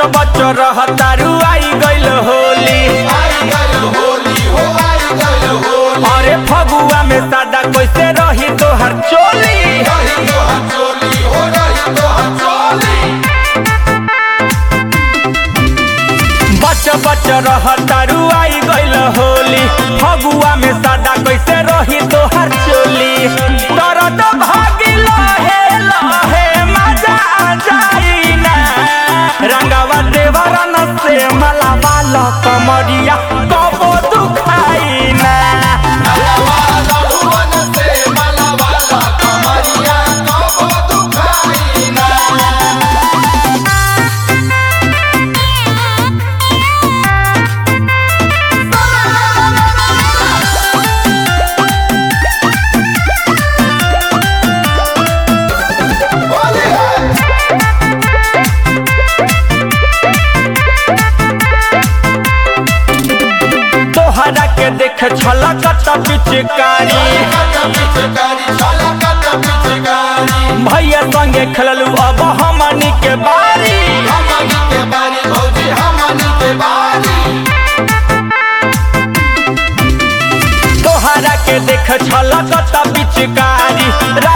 बच रह तारू आई गइल होली अरे फगुआ में सादा कैसे रही तोहर चोली बच बच रह तारू आई गइल होली फगुआ में सादा कैसे रही तोहर चोली दर्द भागी लहे लहे मजा आ जाई ना रंगावा देवरन से मलावा ल कमरिया कबो दुखाई ना तोहरा के देख छलकत पिचकारी भैया संगे खेललू अब हमनी के बारी तोहरा के देख छलकत पिचकारी